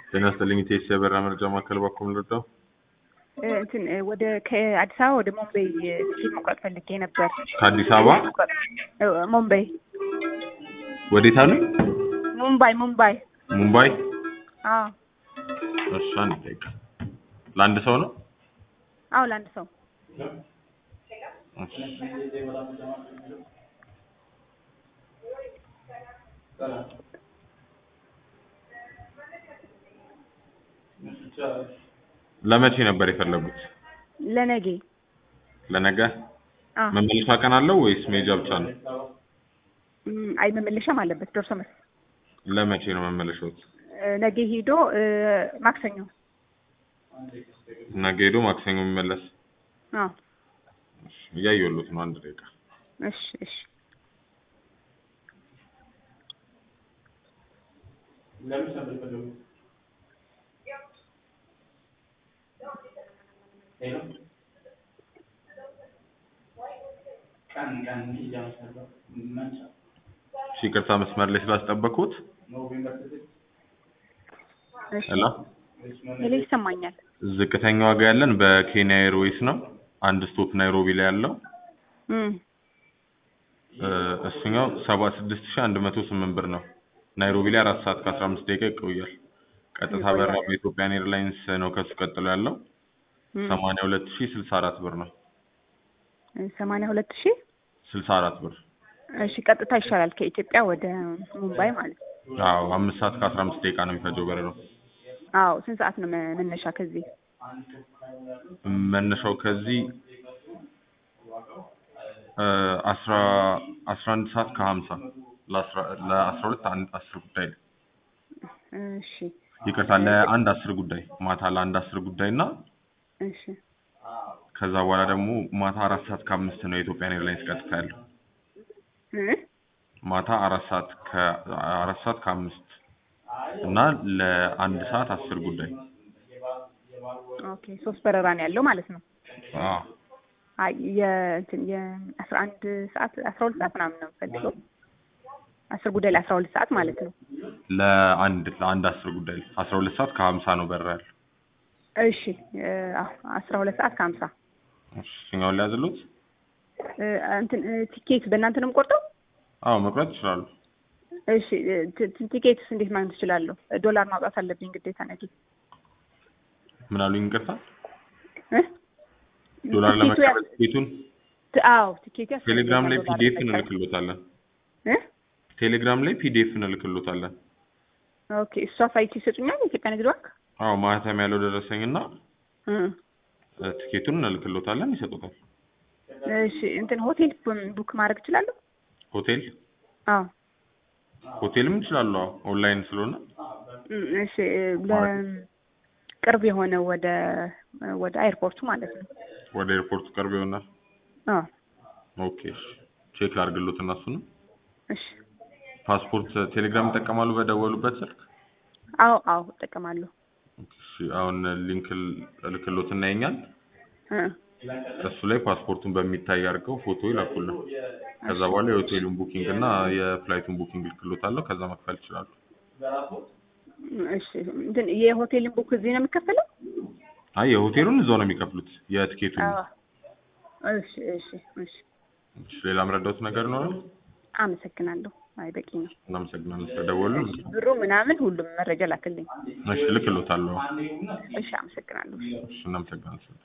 ጤና ይስጥልኝ ኢቴስ የበራ መረጃ ማዕከል በኩል ልርዳው? እንትን ወደ ከአዲስ አበባ ወደ ሞምቤይ ትኬት መቁረጥ ፈልጌ ነበር። ከአዲስ አበባ ሞምቤይ ወዴት አሉ? ሙምባይ ሙምባይ። ሙምባይ። አዎ እሺ፣ አንድ ደቂቃ። ለአንድ ሰው ነው? አዎ ለአንድ ሰው እሺ። ለመቼ ነበር የፈለጉት? ለነጌ። ለነገ? አዎ መመለሻ ቀን አለው ወይስ መሄጃ ብቻ ነው? እም፣ አይ መመለሻም አለበት ደርሶ መልስ። ለመቼ ነው መመለሻዎት? ነገ ሄዶ ማክሰኞ። ነገ ሄዶ ማክሰኞ የሚመለስ? አዎ እሺ፣ እያየሁሎት ነው። አንድ ደቂቃ። እሺ እሺ። እሺ፣ ይቅርታ መስመር ላይ ስላስጠበቅኩት። እሺ ሄሎ ሄሎ፣ ይሰማኛል። ዝቅተኛ ዋጋ ያለን በኬንያ ኤርዌይስ ነው። አንድ ስቶፕ ናይሮቢ ላይ ያለው እም፣ እ፣ እሱኛው ሰባ ስድስት ሺህ አንድ መቶ ስምንት ብር ነው። ናይሮቢ ላይ አራት ሰዓት ከአስራ አምስት ደቂቃ ይቆያል። ቀጥታ ይቆያል። በራ በኢትዮጵያን ኤርላይንስ ነው ከሱ ቀጥሎ ያለው እም፣ ሰማንያ ሁለት ሺህ ስልሳ አራት ብር ነው። ሰማንያ ሁለት ሺህ ስልሳ አራት ብር እሺ። ቀጥታ ይሻላል ከኢትዮጵያ ወደ ሙምባይ ማለት ነው። አዎ አምስት ሰዓት ከአስራ አምስት ደቂቃ ነው የሚፈጀው በረሮ። አዎ ስንት ሰዓት ነው መ- መነሻ ከዚህ? መነሻው ከዚህ እ፣ አስራ አስራ አንድ ሰዓት ከሀምሳ ለአስራ ለአስራ ሁለት አንድ አስር ጉዳይ ነው። እሺ ይቅርታ ለአንድ አስር ጉዳይ ማታ ለአንድ አስር ጉዳይ እና እሺ ከዛ በኋላ ደግሞ ማታ አራት ሰዓት ከአምስት ነው የኢትዮጵያን ኤርላይንስ ቀጥታ ያለው። እ? ማታ አራት ሰዓት ከአራት ሰዓት ከአምስት እና ለአንድ ሰዓት አስር ጉዳይ ኦኬ ሶስት በረራ ነው ያለው ማለት ነው። አዎ አይ የእንትን የአስራ አንድ ሰዓት አስራ ሁለት ሰዓት ምናምን ነው የምፈልገው። አስር ጉዳይ ለአስራ ሁለት ሰዓት ማለት ነው። ለአንድ ለአንድ አስር ጉዳይ አስራ ሁለት ሰዓት ከሀምሳ ነው በረራ ያለው። እሺ እ፣ አዎ አስራ ሁለት ሰዓት ከሀምሳ እሺ እኛውን ሊያዝሉት? እ፣ እንትን እ፣ ቲኬት በእናንተ ነው የምቆርጠው? አዎ መቁረጥ ይችላሉ። እሺ እ፣ ቲ- ቲ- ቲኬትስ እንዴት ማግኘት እችላለሁ? ዶላር ማውጣት አለብኝ ግዴታ ነገ ምን አሉኝ? ይቅርታ እ? ዶላር ቲኬቱ ለመቀበል ያስ- ቲኬቱን ት- አዎ ቲኬቱ ያስፈልገኛል ቴሌግራም ላይ ዶላር ፒዲኤፍ ለመቀበል። እንልክሎታለን። እ? ቴሌግራም ላይ ፒዲኤፍ እንልክሎታለን። ኦኬ እሷ ሳይት ይሰጡኛል የኢትዮጵያ ንግድ ባንክ? አዎ ማህተም ያለው ደረሰኝና እ። እ፣ ቲኬቱን እንልክሎታለን፣ ይሰጡታል። እሺ እንትን ሆቴል ቡ- ቡክ ማድረግ እችላለሁ? ሆቴል አዎ ሆቴልም ይችላሉ። አዎ ኦንላይን ስለሆነ እም፣ እሺ ለቅርብ የሆነ ወደ ወደ አይርፖርቱ ማለት ነው። ወደ ኤርፖርቱ ቅርብ ይሆናል። አዎ ኦኬ እሺ። ቼክ ላድርግሎት እና እሱንም እሺ ፓስፖርት ቴሌግራም ይጠቀማሉ በደወሉበት ስልክ? አዎ አዎ እጠቀማለሁ። ኦኬ፣ እሺ አሁን ሊንክ እልክሎት እና ይኛል እ እሱ ላይ ፓስፖርቱን በሚታይ አድርገው ፎቶ ይላኩልን። ከዛ በኋላ የሆቴሉን ቡኪንግ እና የፍላይቱን ቡኪንግ ልክሎታለሁ። ከዛ መክፈል ይችላሉ። እሺ እንትን የሆቴልን ቡክ እዚህ ነው የሚከፈለው? አይ የሆቴሉን እዛው ነው የሚከፍሉት። የትኬቱን አዎ እሺ እሺ እሺ እሺ፣ ሌላ ምረዳውት ነገር ይኖራል? አመሰግናለሁ። አይ በቂ ነው። እናመሰግናለን ስለደወሉ። ብሩ ምናምን ሁሉም መረጃ ላክልኝ። እሺ ልክሎታለሁ። እሺ አመሰግናለሁ። እሺ እናመሰግናለን።